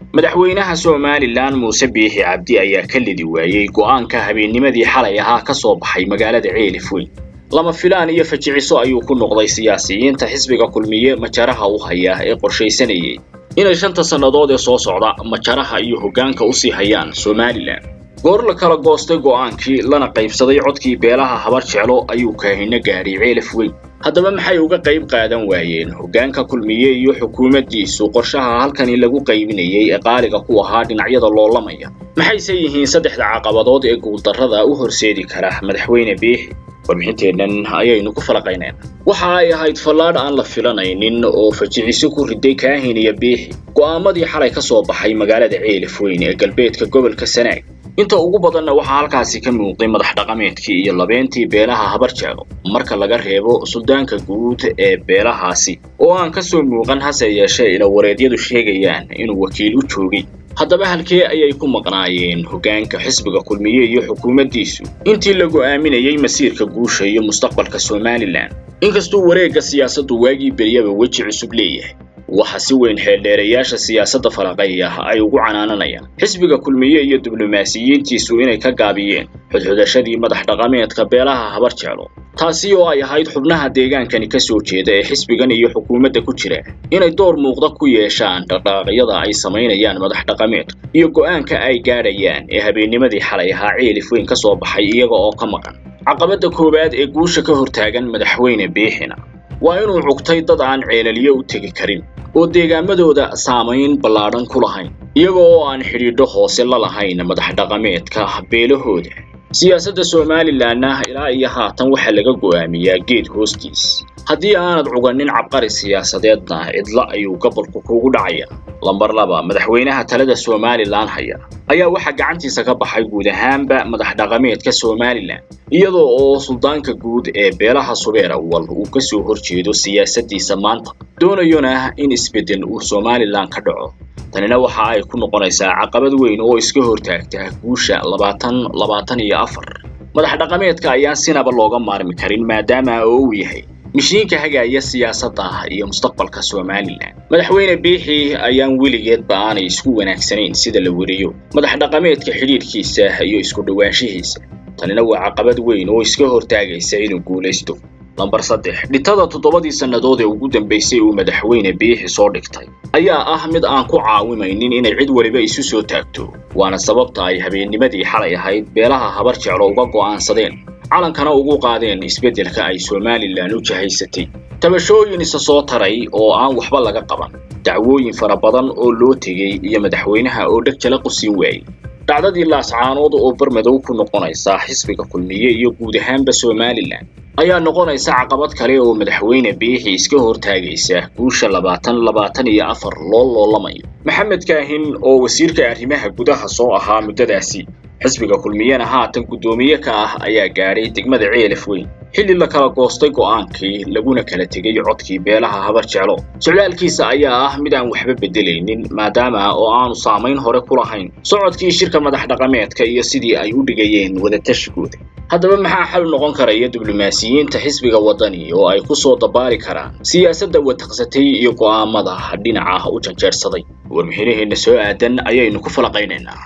madaxweynaha somalilan muuse biixi cabdi ayaa ka lidi waayey go'aanka habeennimadii xalay ahaa ka soo baxay magaalada ceelif weyn lama filaan iyo fajiciso ayuu ku noqday siyaasiyiinta xisbiga kulmiye majaraha u haya ee qorshaysanayay inay shanta sannadood ee soo socda majaraha iyo hoggaanka usii hayaan somalilan goor la kala goostay go'aankii lana qaybsaday codkii beelaha habar jeclo ayuu kaahina gaadhay ceelif weyn haddaba maxay uga qayb qaadan waayeen hoggaanka kulmiye iyo xukuumaddiisu qorshaha halkani lagu qaybinayay ee qaaliga ku ahaa dhinacyada loolamaya maxayse yihiin saddexda caqabadood ee guuldarrada u horseedi kara madaxweyne biixi warbixinteennan ayaynu ku falaqayneen waxa ay ahayd fallaadh aan la filanaynin oo fajiciso ku riday kaahin iyo biixi go'aamadii xalay ka soo baxay magaalada ceelif weyn ee galbeedka gobolka sanaag inta ugu badanna waxaa halkaasi ka muuqday madax dhaqameedkii iyo labeentii beelaha habar jeclo marka laga reebo suldaanka guud ee beelahaasi oo aan ka soo muuqan hase yeeshee ila wareedyadu sheegayaan inuu wakiil u joogay haddaba halkee ayay ku maqnaayeen hoggaanka xisbiga kulmiye iyo xukuumaddiisu intii la go'aaminayay masiirka guusha iyo mustaqbalka somalilan inkastuu wareegga siyaasaddu waagii beryaba weji cusub leeyahay waxa si weyn xeeldheerayaasha siyaasadda falaqaya ay ugu canaananayaan xisbiga kulmiye iyo diblomaasiyiintiisu inay ka gaabiyeen xudxudashadii madax dhaqameedka beelaha habar jeclo taasi oo ay ahayd xubnaha deegaankani ka soo jeeda ee xisbigan iyo xukuumadda ku jira inay door muuqda ku yeeshaan dhaqdhaqaaqyada ay samaynayaan madax dhaqameedka iyo go'aanka ay gaadhayaan ee habeennimadii xalay ahaa ceelif weyn ka soo baxay iyaga oo ka maqan caqabadda koowaad ee guusha ka hortaagan madaxweyne biixina waa inuu cugtay dad aan ceelaliyo u tegi karin oo deegaamadooda saamayn ballaadhan ku lahayn iyaga oo aan xidhiidho hoose la lahayn madax dhaqameedka beelahooda siyaasadda somalilanna ilaa iyo haatan waxaa laga go'aamiyaa geed hoostiis haddii aanad cuganin cabqari siyaasadeedna cidla ayuu gobolku kugu dhacaya lambar laba madaxweynaha talada somalilan haya ayaa waxaa gacantiisa ka baxay guud ahaanba madax dhaqameedka somalilan iyadoo oo suldaanka guud ee beelaha subeer awal uu ka soo horjeedo siyaasaddiisa maanta doonayona in isbeddel uu somalilan ka dhaco tanina waxa ay ku noqonaysaa caqabad weyn oo iska hortaagta guusha labaatan labaatan iyo afar madax dhaqameedka ayaan sinaba looga maarmi karin maadaama oo uu yahay mishiinka hagaaya siyaasadda iyo mustaqbalka somalilan madaxweyne biixi ayaan weligeedba aanay isku wanaagsanayn sida la weriyo madax dhaqameedka xidhiidhkiisa iyo isku dhowaanshihiisa tanina waa caqabad weyn oo iska hortaagaysa inuu guulaysto lambar saddex dhintada toddobadii sannadood ee ugu dambaysay uu madaxweyne biixi soo dhigtay ayaa ah mid aan ku caawimaynin inay cid weliba isu soo taagto waana sababta ay habeennimadii xalay ahayd beelaha habar jeclo uga go'aansadeen calankana ugu qaadeen isbeddelka ay somalilan u jahaysatay tabashooyin isa soo taray oo aan waxba laga qaban dacwooyin fara badan oo loo tegey iyo madaxweynaha oo dheg jala qusin waayey dhacdadii laascaanood oo barmadow ku noqonaysa xisbiga kulmiye iyo guud ahaanba somalilan ayaa noqonaysa caqabad kale oo madaxweyne biixi iska hortaagaysa guusha labaatan labaatan iyo afar loo loolamayo maxamed kaahin oo wasiirka arrimaha gudaha soo ahaa muddadaasi xisbiga kulmiyena haatan guddoomiye ka ah ayaa gaadhay degmada ceelif weyn xilli la kala goostay go'aankii laguna kala tegay codkii beelaha habar jeclo socdaalkiisa ayaa ah mid aan waxba beddelaynin maadaama oo aanu saamayn hore ku lahayn socodkii shirka madax dhaqameedka iyo sidii ay u dhigayeen wadatashigood haddaba maxaa xal noqon karaya diblomaasiyiinta xisbiga waddani oo ay ku soo dabaali karaan siyaasadda wataqsatay iyo go'aamada dhinaca u janjeersaday warbixinaheenna soo aadan ayaynu ku falaqaynaynaa